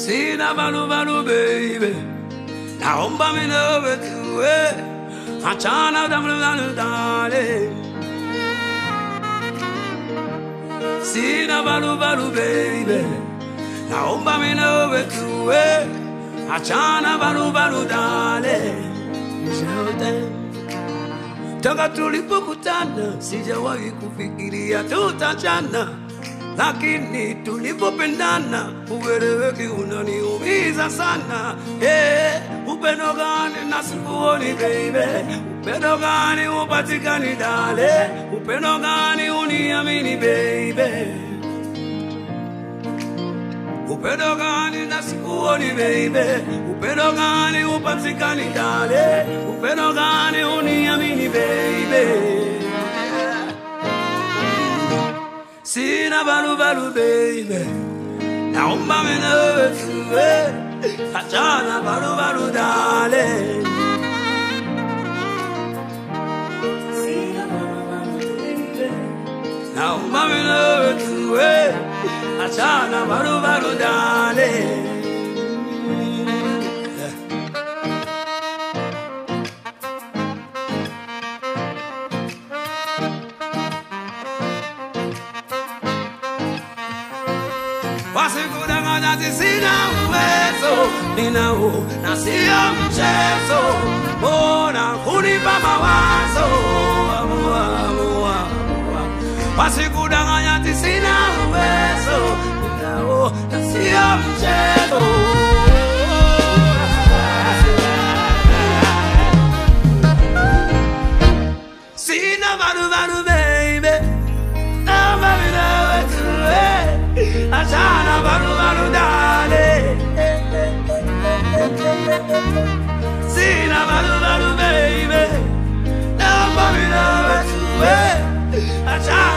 sina balubalu baby, naomba minawe tuwe, achana damludalu darling. Sina balubalu baby, naomba minawe tuwe, achana balubalu darling. Jordan. Toka tulipokutana sijawahi kufikiria tutachana, lakini tulipopendana ueleweki unaniumiza sana. Hey, upendo gani na sikuoni baby, upendo gani upatikani dale, upendo gani uniamini baby Upendo gani na sikuoni baby, upendo gani upatikani dale, upendo gani uniamini baby. Sina balu balu baby, naomba mwenyewe tuwe, achana balu balu dale. Sina balu balu baby, naomba mwenyewe tuwe, achana balu balu dale. wasikudanganya ati sina uwezo, ninao na sio mchezo, mbona kunipa mawazo amua, amua, amua. wasikudanganya ati sina uwezo, ninao na sio mchezo Sina baru baru baby Naomba minawe tuwe Achana baru baru dale Sina baru baru baby Naomba minawe tuwe Achana